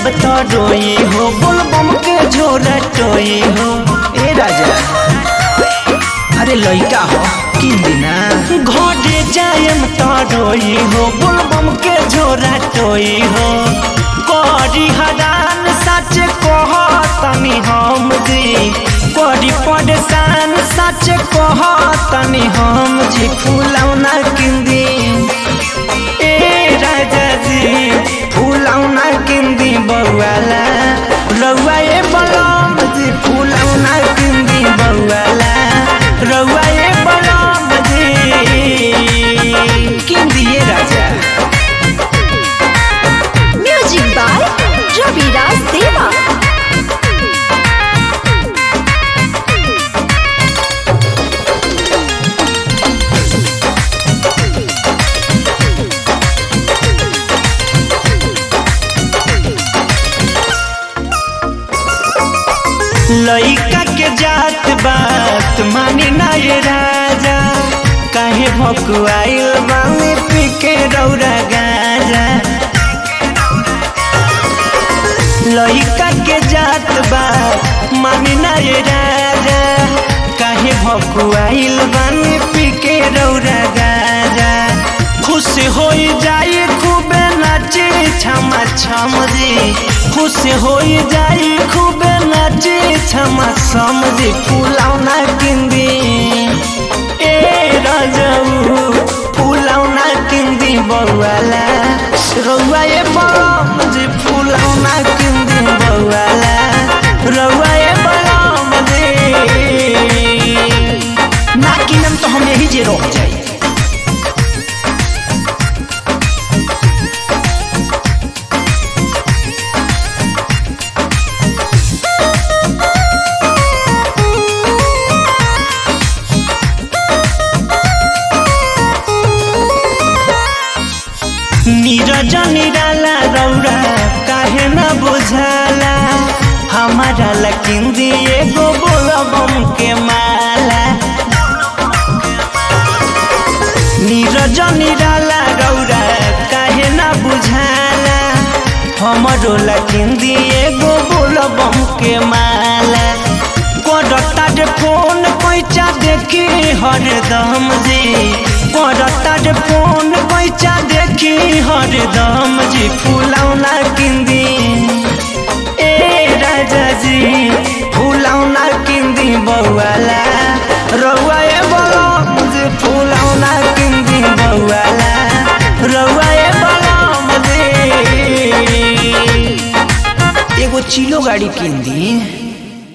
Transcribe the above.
जाएब तो रोई हो बोलबम के झोरा टोई हो ए राजा अरे लइका हो किन दिना घरे जाएम तो रोई हो बोलबम के झोरा टोई हो करी हरान सच कह तनी हम जी करी परेशान सच कह तनी हम जी फूलौना किंदी ए राजा जी फूलौना किंदी बउवाला रउआ ए बलम जी फूलौना किंदी बउवाला रउआ ए बलम जी किंदी ए राजा म्यूजिक बाय रविराज देवा लइका के जात बात मानी ना ये राजा काहे भकुआइल बामे पी के रौरा गाजा लइका के जात बात मानी ना ये राजा काहे भकुआइल बामे पी के रौरा गाजा खुश हो जाई खूबे नाचे छमा छम जी खुश हो जाई खूबे नाचे छमा छम जी फुलौना किंदी ए राजाऊ फुलौना किंदी बउवाला रउआ ए बलम जी फुलौना किंदी बउवाला रउआ ए बलम जी ना किनम तो हम यही जे रह जाई नीरज निराला रौरा काहे न बुझाला हमारा लकिन दिए गो बोलबम के माला नीरज निराला रौरा काहे न बुझाला हमरो लकिन दिए गो बोलबम के माला करता रे फोन पैसा देखी हरदम जी करता रे फोन पैसा देखी हरदम जी फुलौना किंदी ए राजा जी फुलौना किंदी बउवाला रउआ ए बलम जी फुलौना किंदी बउवाला रउआ ए बलम जी एगो चिलो गाड़ी किंदी